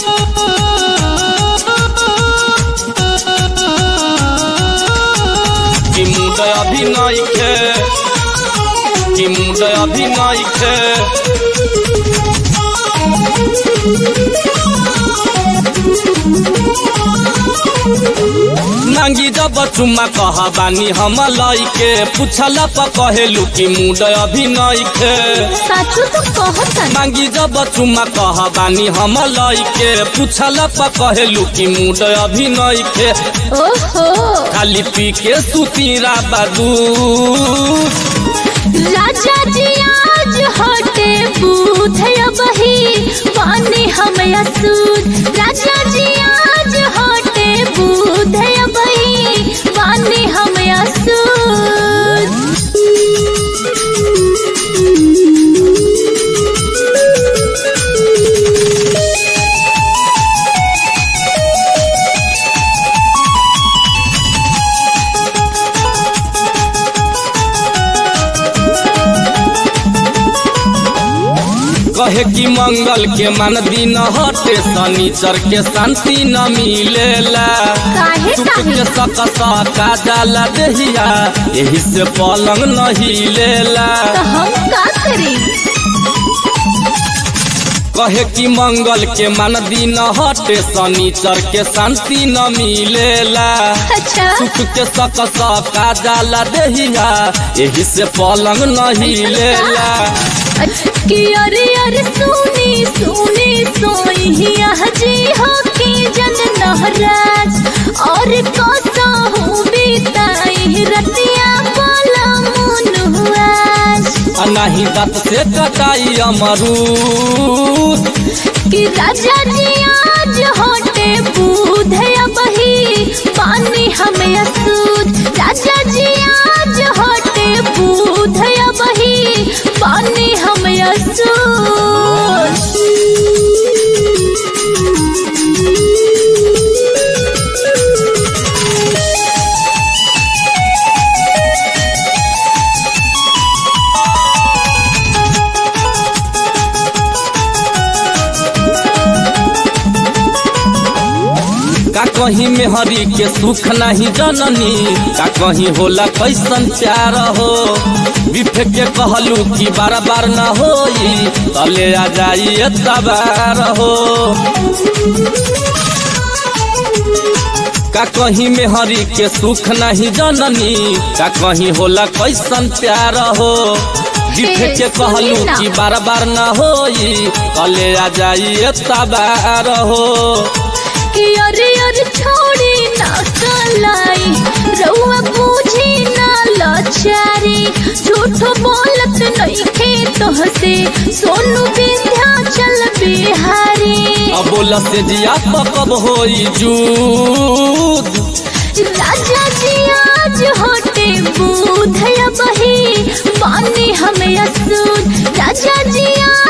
कि मुंड अभी नइखे कि मुंड अभी नइखे नांगी जब चुम्मा कह बानी हम लइके पूछला प कहेलू कि मुंड अभी नइखे साचो तो कहता मांगी जब चुम्मा कह बानी हम लइके पूछला प कहेलू कि मुंड अभी नइखे ओहो खाली पी के सुतीरा बादू राजा जी आज हटे बूथ बही पानी हम असूद राजा जी आज हटे बूथ बही पानी हम असूद कहे कि मंगल के मन दिन हटे शनिचर के शांति न मिलेला काहे सुख काहे के सक सका जाला देहिया यही से पलंग न हिलेला तो हम का करी कहे कि मंगल के मन दिन हटे शनिचर के शांति न मिलेला अच्छा सुख के सक सका जाला देहिया यही से पलंग न हिलेला कि अरे अरे सुनी सुनी सोइया जी हो की जन नहराज और कोसा हूँ बीताई रतिया बोला मुन हुआज आ नाही दांत से कटाई अमरूद कि राजा जी आज होटे बूध बही पानी हमें असूद राजा जी आज होटे बूध बही पानी हमें असूद का कहीं में हरी के सुख नहीं जननी का कहीं होला कैसन प्यार हो बिफे के कहलू कि बार बार न होई तले आ जाई तबार हो का कहीं में हरी के सुख नहीं जननी का कहीं होला कैसन प्यार हो बिफे के कहलू कि बार बार न होई तले आ जाई तबार हो कि अरे अरे छोड़ी ना कलाई रउआ बूझी ना लाचारी झूठ बोलत नहीं खे तोहसे सोनू विंध्याचल बिहारी अब बोला से जिया कब होई जूद राजा जी आज होटे बूध बही पानी हमें असूद राजा जी आज